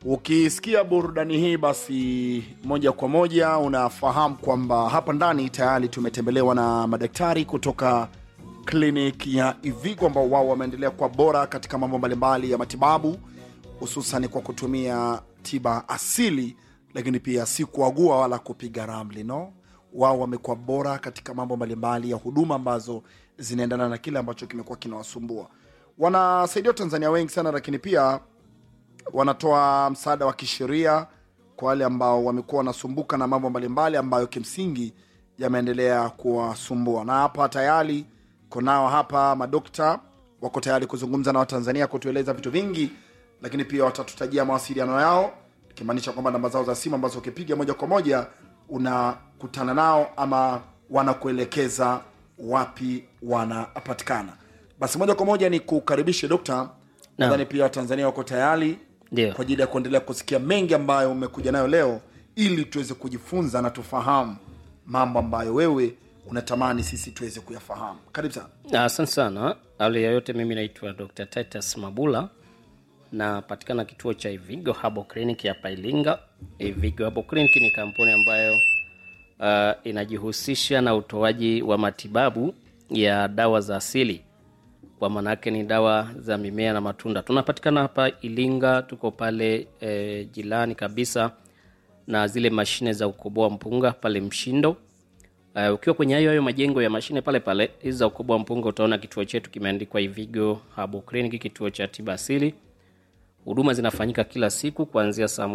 Ukisikia burudani hii, basi moja kwa moja unafahamu kwamba hapa ndani tayari tumetembelewa na madaktari kutoka kliniki ya Ivigo ambao wao wameendelea kuwa bora katika mambo mbalimbali ya matibabu, hususan kwa kutumia tiba asili, lakini pia si kuagua wala kupiga ramli no. Wao wamekuwa bora katika mambo mbalimbali ya huduma ambazo zinaendana na kile ambacho kimekuwa kinawasumbua. Wanasaidia Watanzania wengi sana, lakini pia wanatoa msaada wa kisheria kwa wale ambao wamekuwa wanasumbuka na mambo mbalimbali ambayo kimsingi yameendelea kuwasumbua. Na hapa tayari kunao hapa madokta wako tayari kuzungumza na Watanzania kutueleza vitu vingi, lakini pia watatutajia mawasiliano yao, ikimaanisha kwamba namba zao za simu ambazo ukipiga moja kwa moja unakutana nao ama wanakuelekeza wapi wanapatikana. Basi moja kwa moja ni kukaribishe dokta. Nadhani pia Watanzania wako tayari Ndio. kwa ajili ya kuendelea kusikia mengi ambayo umekuja nayo leo, ili tuweze kujifunza na tufahamu mambo ambayo wewe unatamani sisi tuweze kuyafahamu. Karibu sana. Asante sana. Awali ya yote, mimi naitwa Dr. Titus Mabula, napatikana kituo cha Ivigo Herbal Clinic hapa Ilinga. Ivigo Herbal Clinic ni kampuni ambayo uh, inajihusisha na utoaji wa matibabu ya dawa za asili, kwa maana yake ni dawa za mimea na matunda. Tunapatikana hapa Ilinga, tuko pale eh, jirani kabisa na zile mashine za kukoboa mpunga pale Mshindo. Uh, ukiwa kwenye hayo hayo majengo ya mashine pale pale hizi za ukubwa wa mpunga utaona kituo chetu kimeandikwa Ivigo Herbal Clinic, kituo cha tiba asili. Huduma zinafanyika kila siku kuanzia saa